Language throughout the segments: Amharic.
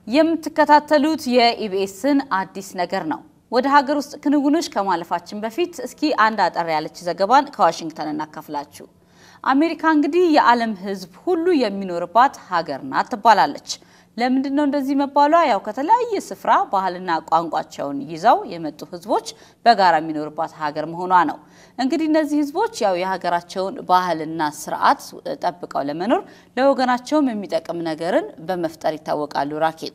የምትከታተሉት የኢቢኤስን አዲስ ነገር ነው። ወደ ሀገር ውስጥ ክንውኖች ከማለፋችን በፊት እስኪ አንድ አጠር ያለች ዘገባን ከዋሽንግተን እናካፍላችሁ። አሜሪካ እንግዲህ የዓለም ሕዝብ ሁሉ የሚኖርባት ሀገር ናት ትባላለች። ለምንድን ነው እንደዚህ መባሏ? ያው ከተለያየ ስፍራ ባህልና ቋንቋቸውን ይዘው የመጡ ህዝቦች በጋራ የሚኖርባት ሀገር መሆኗ ነው። እንግዲህ እነዚህ ህዝቦች ያው የሀገራቸውን ባህልና ስርዓት ጠብቀው ለመኖር ለወገናቸውም የሚጠቅም ነገርን በመፍጠር ይታወቃሉ። ራኬብ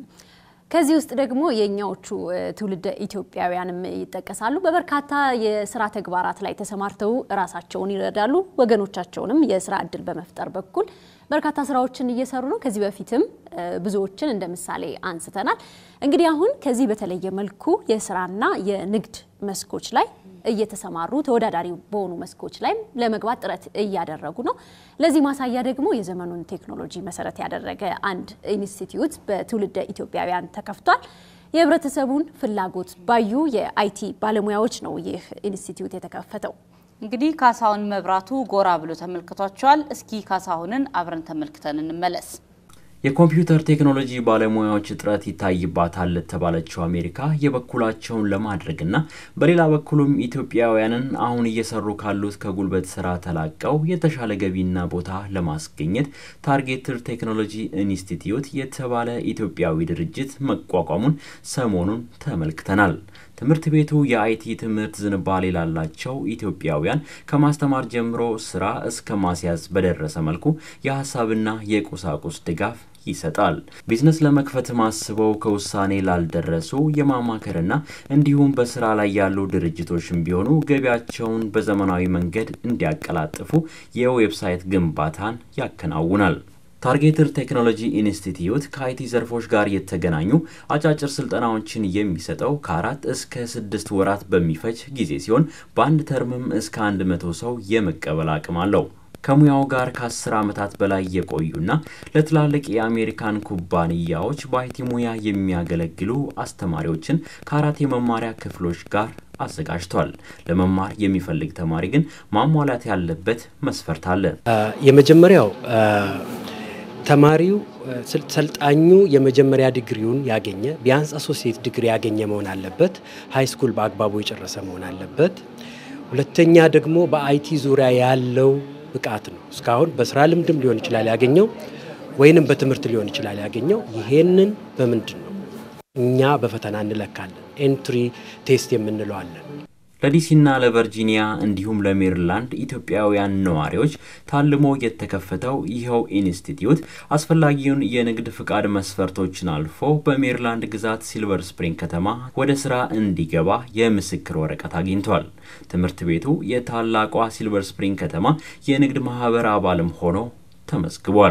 ከዚህ ውስጥ ደግሞ የእኛዎቹ ትውልደ ኢትዮጵያውያንም ይጠቀሳሉ። በበርካታ የስራ ተግባራት ላይ ተሰማርተው ራሳቸውን ይረዳሉ። ወገኖቻቸውንም የስራ እድል በመፍጠር በኩል በርካታ ስራዎችን እየሰሩ ነው። ከዚህ በፊትም ብዙዎችን እንደ ምሳሌ አንስተናል። እንግዲህ አሁን ከዚህ በተለየ መልኩ የስራና የንግድ መስኮች ላይ እየተሰማሩ ተወዳዳሪ በሆኑ መስኮች ላይ ለመግባት ጥረት እያደረጉ ነው። ለዚህ ማሳያ ደግሞ የዘመኑን ቴክኖሎጂ መሰረት ያደረገ አንድ ኢንስቲትዩት በትውልደ ኢትዮጵያውያን ተከፍቷል። የህብረተሰቡን ፍላጎት ባዩ የአይቲ ባለሙያዎች ነው ይህ ኢንስቲትዩት የተከፈተው። እንግዲህ ካሳሁን መብራቱ ጎራ ብሎ ተመልክቷቸዋል። እስኪ ካሳሁንን አብረን ተመልክተን እንመለስ። የኮምፒውተር ቴክኖሎጂ ባለሙያዎች እጥረት ይታይባታል ለተባለችው አሜሪካ የበኩላቸውን ለማድረግና በሌላ በኩልም ኢትዮጵያውያንን አሁን እየሰሩ ካሉት ከጉልበት ስራ ተላቀው የተሻለ ገቢና ቦታ ለማስገኘት ታርጌትድ ቴክኖሎጂ ኢንስቲትዩት የተባለ ኢትዮጵያዊ ድርጅት መቋቋሙን ሰሞኑን ተመልክተናል። ትምህርት ቤቱ የአይቲ ትምህርት ዝንባሌ ላላቸው ኢትዮጵያውያን ከማስተማር ጀምሮ ስራ እስከ ማስያዝ በደረሰ መልኩ የሀሳብና የቁሳቁስ ድጋፍ ይሰጣል። ቢዝነስ ለመክፈት አስበው ከውሳኔ ላልደረሱ የማማከርና እንዲሁም በስራ ላይ ያሉ ድርጅቶችም ቢሆኑ ገቢያቸውን በዘመናዊ መንገድ እንዲያቀላጥፉ የዌብሳይት ግንባታን ያከናውናል። ታርጌትድ ቴክኖሎጂ ኢንስቲትዩት ከአይቲ ዘርፎች ጋር የተገናኙ አጫጭር ስልጠናዎችን የሚሰጠው ከአራት እስከ ስድስት ወራት በሚፈጅ ጊዜ ሲሆን በአንድ ተርምም እስከ አንድ መቶ ሰው የመቀበል አቅም አለው። ከሙያው ጋር ከአስር ዓመታት በላይ የቆዩና ለትላልቅ የአሜሪካን ኩባንያዎች በአይቲ ሙያ የሚያገለግሉ አስተማሪዎችን ከአራት የመማሪያ ክፍሎች ጋር አዘጋጅቷል። ለመማር የሚፈልግ ተማሪ ግን ማሟላት ያለበት መስፈርት አለ። የመጀመሪያው ተማሪው ሰልጣኙ የመጀመሪያ ዲግሪውን ያገኘ ቢያንስ አሶሲየት ዲግሪ ያገኘ መሆን አለበት። ሀይ ስኩል በአግባቡ የጨረሰ መሆን አለበት። ሁለተኛ ደግሞ በአይቲ ዙሪያ ያለው ብቃት ነው። እስካሁን በስራ ልምድም ሊሆን ይችላል ያገኘው ወይንም በትምህርት ሊሆን ይችላል ያገኘው። ይሄንን በምንድን ነው እኛ በፈተና እንለካለን። ኤንትሪ ቴስት የምንለው አለን። ለዲሲና ለቨርጂኒያ እንዲሁም ለሜሪላንድ ኢትዮጵያውያን ነዋሪዎች ታልሞ የተከፈተው ይኸው ኢንስቲትዩት አስፈላጊውን የንግድ ፍቃድ መስፈርቶችን አልፎ በሜሪላንድ ግዛት ሲልቨር ስፕሪንግ ከተማ ወደ ስራ እንዲገባ የምስክር ወረቀት አግኝቷል። ትምህርት ቤቱ የታላቋ ሲልቨር ስፕሪንግ ከተማ የንግድ ማህበር አባልም ሆኖ ተመዝግቧል።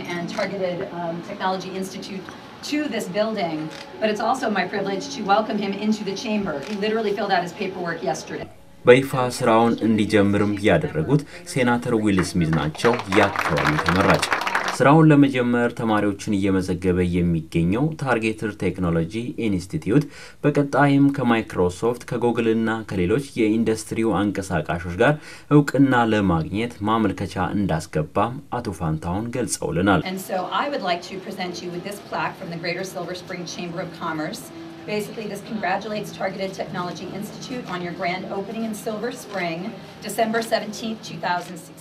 to this building, but it's also my privilege to welcome him into the chamber. He literally filled out his paperwork yesterday. በይፋ ስራውን እንዲጀምርም ያደረጉት ሴናተር ዊል ስሚዝ ናቸው። የአካባቢው ተመራጭ ስራውን ለመጀመር ተማሪዎችን እየመዘገበ የሚገኘው ታርጌትድ ቴክኖሎጂ ኢንስቲትዩት በቀጣይም ከማይክሮሶፍት ከጉግል እና ከሌሎች የኢንዱስትሪው አንቀሳቃሾች ጋር እውቅና ለማግኘት ማመልከቻ እንዳስገባም አቶ ፋንታሁን ገልጸውልናል። And so I would like to present you with this plaque from the Greater Silver Spring Chamber of Commerce. Basically, this congratulates Targeted Technology Institute on your grand opening in Silver Spring, December 17th, 2016.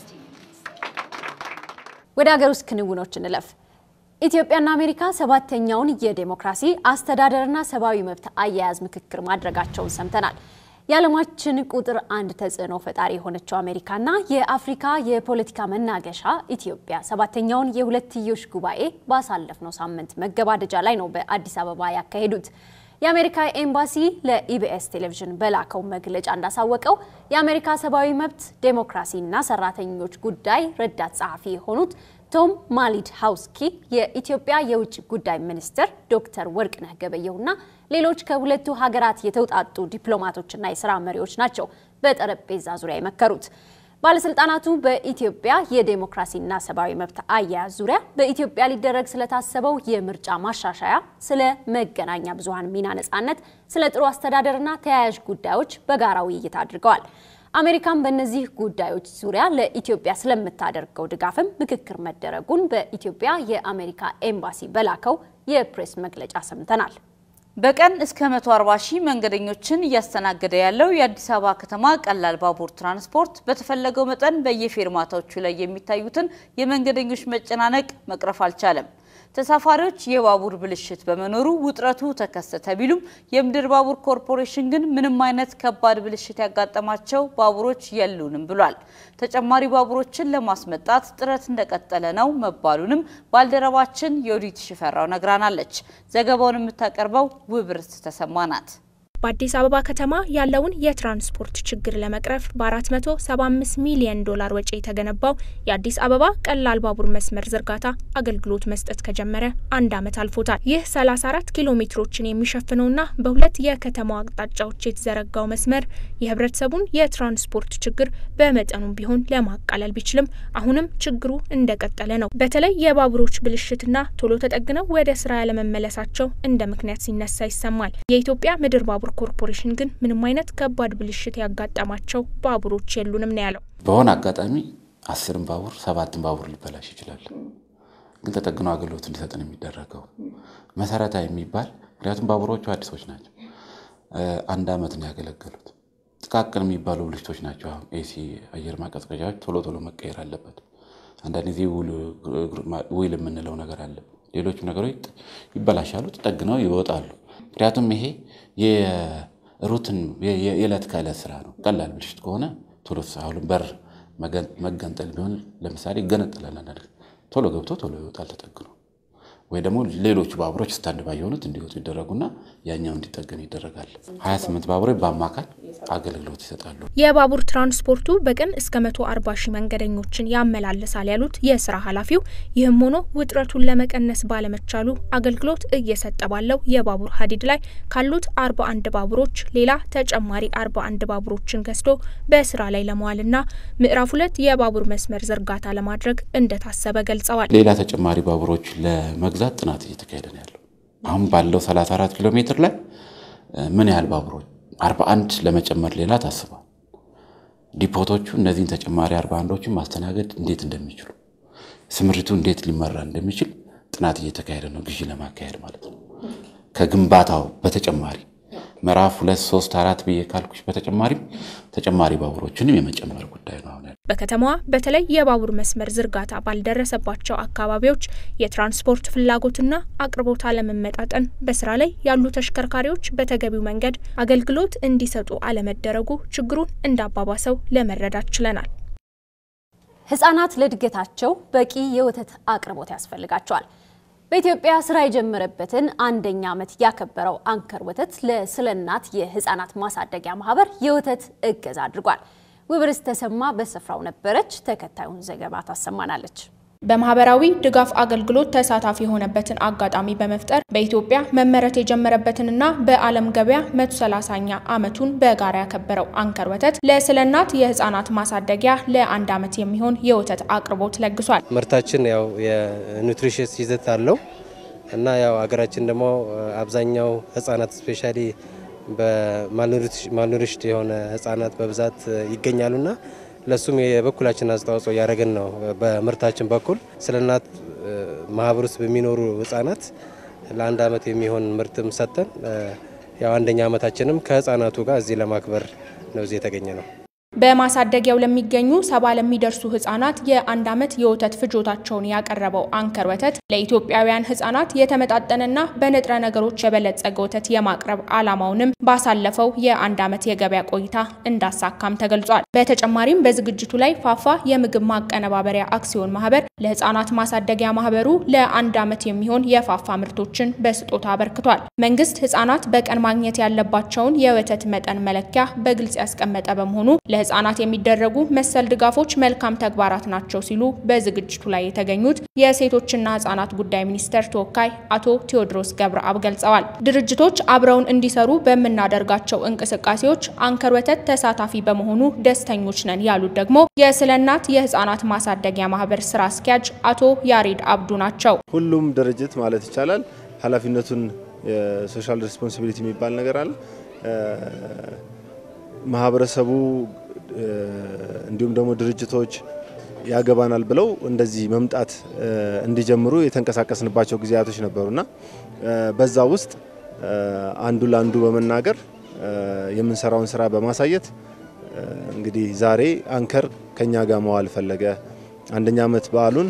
ወደ ሀገር ውስጥ ክንውኖች እንለፍ። ኢትዮጵያና አሜሪካ ሰባተኛውን የዴሞክራሲ አስተዳደርና ሰብአዊ መብት አያያዝ ምክክር ማድረጋቸውን ሰምተናል። የዓለማችን ቁጥር አንድ ተጽዕኖ ፈጣሪ የሆነችው አሜሪካና የአፍሪካ የፖለቲካ መናገሻ ኢትዮጵያ ሰባተኛውን የሁለትዮሽ ጉባኤ ባሳለፍነው ሳምንት መገባደጃ ላይ ነው በአዲስ አበባ ያካሄዱት። የአሜሪካ ኤምባሲ ለኢቢኤስ ቴሌቪዥን በላከው መግለጫ እንዳሳወቀው የአሜሪካ ሰብአዊ መብት ዴሞክራሲና ሰራተኞች ጉዳይ ረዳት ጸሐፊ የሆኑት ቶም ማሊድ ሃውስኪ የኢትዮጵያ የውጭ ጉዳይ ሚኒስትር ዶክተር ወርቅነህ ገበየሁና ሌሎች ከሁለቱ ሀገራት የተውጣጡ ዲፕሎማቶችና የስራ መሪዎች ናቸው በጠረጴዛ ዙሪያ የመከሩት። ባለስልጣናቱ በኢትዮጵያ የዴሞክራሲና ሰብአዊ መብት አያያዝ ዙሪያ በኢትዮጵያ ሊደረግ ስለታሰበው የምርጫ ማሻሻያ፣ ስለ መገናኛ ብዙሃን ሚና ነጻነት፣ ስለ ጥሩ አስተዳደርና ተያያዥ ጉዳዮች በጋራ ውይይት አድርገዋል። አሜሪካን በእነዚህ ጉዳዮች ዙሪያ ለኢትዮጵያ ስለምታደርገው ድጋፍም ምክክር መደረጉን በኢትዮጵያ የአሜሪካ ኤምባሲ በላከው የፕሬስ መግለጫ ሰምተናል። በቀን እስከ 140 ሺህ መንገደኞችን እያስተናገደ ያለው የአዲስ አበባ ከተማ ቀላል ባቡር ትራንስፖርት በተፈለገው መጠን በየፌርማታዎቹ ላይ የሚታዩትን የመንገደኞች መጨናነቅ መቅረፍ አልቻለም። ተሳፋሪዎች የባቡር ብልሽት በመኖሩ ውጥረቱ ተከሰተ ቢሉም የምድር ባቡር ኮርፖሬሽን ግን ምንም አይነት ከባድ ብልሽት ያጋጠማቸው ባቡሮች የሉንም ብሏል። ተጨማሪ ባቡሮችን ለማስመጣት ጥረት እንደቀጠለ ነው መባሉንም ባልደረባችን የኦዲት ሽፈራው ነግራናለች። ዘገባውን የምታቀርበው ውብርት ተሰማ ናት። በአዲስ አበባ ከተማ ያለውን የትራንስፖርት ችግር ለመቅረፍ በ475 ሚሊዮን ዶላር ወጪ የተገነባው የአዲስ አበባ ቀላል ባቡር መስመር ዝርጋታ አገልግሎት መስጠት ከጀመረ አንድ ዓመት አልፎታል። ይህ 34 ኪሎ ሜትሮችን የሚሸፍነውና በሁለት የከተማው አቅጣጫዎች የተዘረጋው መስመር የህብረተሰቡን የትራንስፖርት ችግር በመጠኑም ቢሆን ለማቃለል ቢችልም አሁንም ችግሩ እንደቀጠለ ነው። በተለይ የባቡሮች ብልሽትና ቶሎ ተጠግነው ወደ ስራ ያለመመለሳቸው እንደ ምክንያት ሲነሳ ይሰማል። የኢትዮጵያ ምድር ባቡር ኮርፖሬሽን ግን ምንም አይነት ከባድ ብልሽት ያጋጠማቸው ባቡሮች የሉንም ነው ያለው። በሆነ አጋጣሚ አስርም ባቡር ሰባትም ባቡር ሊበላሽ ይችላል። ግን ተጠግኖ አገልግሎት እንዲሰጥ ነው የሚደረገው። መሰረታዊ የሚባል ምክንያቱም ባቡሮቹ አዲሶች ናቸው። አንድ ዓመት ነው ያገለገሉት። ጥቃቅን የሚባሉ ብልሽቶች ናቸው። አሁን ኤሲ አየር ማቀዝቀዣዎች ቶሎ ቶሎ መቀየር አለበት። አንዳንድ ጊዜ ዊል የምንለው ነገር አለ። ሌሎቹ ነገሮች ይበላሻሉ፣ ተጠግነው ይወጣሉ። ምክንያቱም ይሄ የሩትን የዕለት ከዕለት ስራ ነው። ቀላል ብልሽት ከሆነ ቶሎ አሁን በር መገንጠል ቢሆን ለምሳሌ ይገነጠላል። ቶሎ ገብቶ ቶሎ ይወጣል ተጠግኖ ወይ ደግሞ ሌሎቹ ባቡሮች ስታንድ ባይ የሆኑት እንዲወጡ ይደረጉና ያኛው እንዲጠገን ይደረጋል። 28 ባቡሮች በአማካይ አገልግሎት ይሰጣሉ። የባቡር ትራንስፖርቱ በቀን እስከ 140 ሺህ መንገደኞችን ያመላልሳል ያሉት የስራ ኃላፊው፣ ይህም ሆኖ ውጥረቱን ለመቀነስ ባለመቻሉ አገልግሎት እየሰጠ ባለው የባቡር ሀዲድ ላይ ካሉት 41 ባቡሮች ሌላ ተጨማሪ 41 ባቡሮችን ገዝቶ በስራ ላይ ለመዋልና ምዕራፍ ሁለት የባቡር መስመር ዝርጋታ ለማድረግ እንደታሰበ ገልጸዋል። ሌላ ተጨማሪ ባቡሮች ለመግዛት ጥናት እየተካሄደ ነው ያለው። አሁን ባለው 34 ኪሎ ሜትር ላይ ምን ያህል ባቡሮች 41 ለመጨመር ሌላ ታስቧል። ዲፖቶቹ እነዚህን ተጨማሪ 41ዶችን ማስተናገድ እንዴት እንደሚችሉ ስምሪቱ እንዴት ሊመራ እንደሚችል ጥናት እየተካሄደ ነው፣ ግዢ ለማካሄድ ማለት ነው። ከግንባታው በተጨማሪ ምዕራፍ ሁለት ሶስት አራት ብዬ ካልኩሽ በተጨማሪም ተጨማሪ ባቡሮችንም የመጨመር ጉዳይ ነው አሁን በከተማዋ በተለይ የባቡር መስመር ዝርጋታ ባልደረሰባቸው አካባቢዎች የትራንስፖርት ፍላጎትና አቅርቦት አለመመጣጠን፣ በስራ ላይ ያሉ ተሽከርካሪዎች በተገቢው መንገድ አገልግሎት እንዲሰጡ አለመደረጉ ችግሩን እንዳባባሰው ለመረዳት ችለናል። ህጻናት ለእድገታቸው በቂ የወተት አቅርቦት ያስፈልጋቸዋል። በኢትዮጵያ ስራ የጀመረበትን አንደኛ ዓመት ያከበረው አንከር ወተት ለስለ እናት የህፃናት ማሳደጊያ ማህበር የወተት እገዛ አድርጓል። ውብርስ ተሰማ በስፍራው ነበረች። ተከታዩን ዘገባ ታሰማናለች። በማህበራዊ ድጋፍ አገልግሎት ተሳታፊ የሆነበትን አጋጣሚ በመፍጠር በኢትዮጵያ መመረት የጀመረበትንና በዓለም ገበያ 130ኛ ዓመቱን በጋራ ያከበረው አንከር ወተት ለስለ እናት የህፃናት ማሳደጊያ ለአንድ ዓመት የሚሆን የወተት አቅርቦት ለግሷል። ምርታችን ያው የኑትሪሽስ ይዘት አለው እና ያው ሀገራችን ደግሞ አብዛኛው ህጻናት ስፔሻሊ በማልኑሪሽድ የሆነ ህጻናት በብዛት ይገኛሉና ለሱም የበኩላችን አስተዋጽኦ እያደረግን ነው። በምርታችን በኩል ስለ እናት ማህበር ውስጥ በሚኖሩ ህጻናት ለአንድ ዓመት የሚሆን ምርትም ሰጠን። ያው አንደኛ ዓመታችንም ከህጻናቱ ጋር እዚህ ለማክበር ነው እዚህ የተገኘ ነው። በማሳደጊያው ለሚገኙ ሰባ ለሚደርሱ ህጻናት የአንድ ዓመት የወተት ፍጆታቸውን ያቀረበው አንከር ወተት ለኢትዮጵያውያን ህጻናት የተመጣጠነና በንጥረ ነገሮች የበለጸገ ወተት የማቅረብ ዓላማውንም ባሳለፈው የአንድ ዓመት የገበያ ቆይታ እንዳሳካም ተገልጿል። በተጨማሪም በዝግጅቱ ላይ ፋፋ የምግብ ማቀነባበሪያ አክሲዮን ማህበር ለህጻናት ማሳደጊያ ማህበሩ ለአንድ ዓመት የሚሆን የፋፋ ምርቶችን በስጦታ አበርክቷል። መንግስት ህጻናት በቀን ማግኘት ያለባቸውን የወተት መጠን መለኪያ በግልጽ ያስቀመጠ በመሆኑ ለህጻናት የሚደረጉ መሰል ድጋፎች መልካም ተግባራት ናቸው ሲሉ በዝግጅቱ ላይ የተገኙት የሴቶችና ህጻናት ጉዳይ ሚኒስቴር ተወካይ አቶ ቴዎድሮስ ገብረአብ ገልጸዋል። ድርጅቶች አብረውን እንዲሰሩ በምናደርጋቸው እንቅስቃሴዎች አንከር ወተት ተሳታፊ በመሆኑ ደስተኞች ነን ያሉት ደግሞ የስለ እናት የህጻናት ማሳደጊያ ማህበር ስራ አስኪያጅ አቶ ያሬድ አብዱ ናቸው። ሁሉም ድርጅት ማለት ይቻላል ኃላፊነቱን የሶሻል ሬስፖንሲቢሊቲ የሚባል ነገር አለ ማህበረሰቡ እንዲሁም ደግሞ ድርጅቶች ያገባናል ብለው እንደዚህ መምጣት እንዲጀምሩ የተንቀሳቀስንባቸው ጊዜያቶች ነበሩና በዛ ውስጥ አንዱ ለአንዱ በመናገር የምንሰራውን ስራ በማሳየት እንግዲህ ዛሬ አንከር ከኛ ጋር መዋል ፈለገ። አንደኛ ዓመት በዓሉን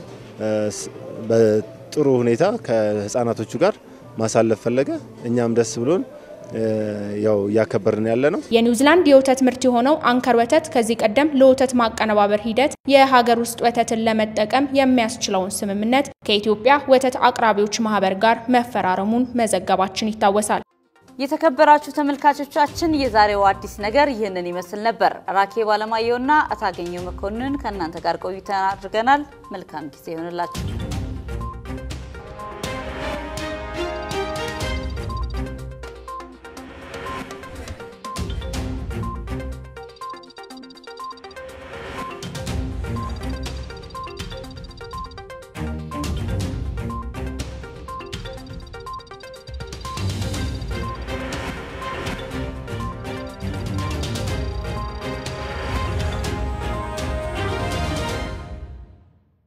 በጥሩ ሁኔታ ከህፃናቶቹ ጋር ማሳለፍ ፈለገ። እኛም ደስ ብሎን ያው እያከበርን ያለ ነው። የኒውዚላንድ የወተት ምርት የሆነው አንከር ወተት ከዚህ ቀደም ለወተት ማቀነባበር ሂደት የሀገር ውስጥ ወተትን ለመጠቀም የሚያስችለውን ስምምነት ከኢትዮጵያ ወተት አቅራቢዎች ማህበር ጋር መፈራረሙን መዘገባችን ይታወሳል። የተከበራችሁ ተመልካቾቻችን የዛሬው አዲስ ነገር ይህንን ይመስል ነበር። ራኬብ አለማየሁና እታገኘው መኮንን ከእናንተ ጋር ቆይታ አድርገናል። መልካም ጊዜ ይሆንላችሁ።